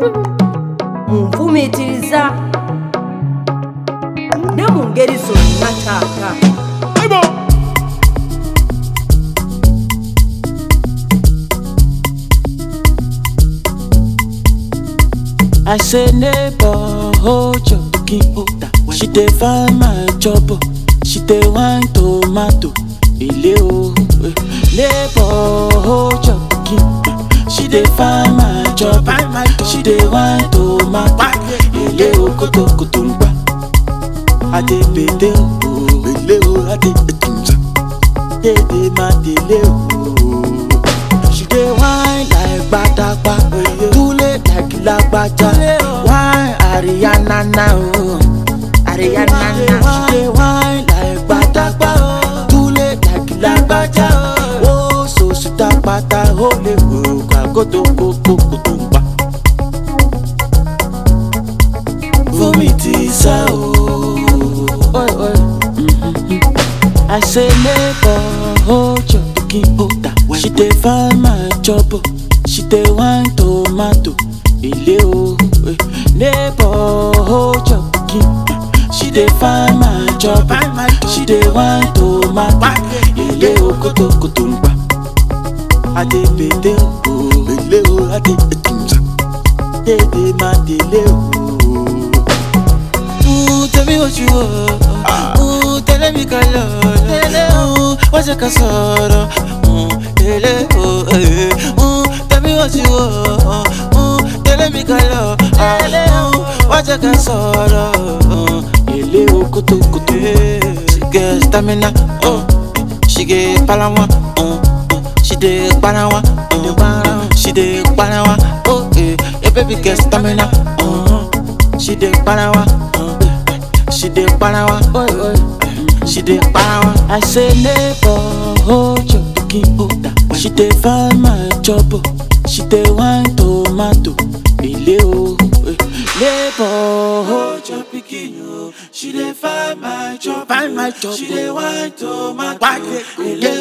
munfumiitiriza ne mu ngeri zonna taata I say neighbor, hold your cooking order. She dey find my job, oh. she dey wine tomato. Ile o, eh. neighbor, hold your cooking. She dey find my job, oh. she dey wine tomato. Ile o, koto koto ngba. Ade bede o, bele o, ade etunza. Dede ma dele o. She dey whine like gbadagba, tule like lagbaja. Whine Ariana na o, Ariana na. She dey whine like gbadagba, tule like lagbaja. O so suta pata o le wo kagoto koko koto ngba. Fumi ti sá o. Oi, oi. I say neighbor, hold your cooking order. She dey find my job, oh. she dey wine tomato. Ile o, eh. neighbor, hold your cooking. She dey find my job, oh. she dey wine tomato. Ile o, koto koto ngba. Ade bede o, bele o, ade etunza. Dede ma dele o. Ooh, tell me what you want. Ooh, tell me color. Ooh, what's your casoro? Ooh, tell oh, eh. Ooh, tell me what you want. Ooh, tell me color. Ooh, what's your casoro? Ooh, ele o kutu kutu. She get stamina. Oh, she get palawa. Oh, oh, she dey palawa. Oh, she dey palawa. Oh, eh, yeah, baby get stamina. Oh, she dey palawa. Oh, she dey palawa. Oh, oh. She dey power. I say neighbor, hold your cooking order. She dey find my job, oh. she dey wine tomato. Ile o, eh. neighbor, hold your pikin o. She dey find my job, find my job. She dey wine tomato. Ile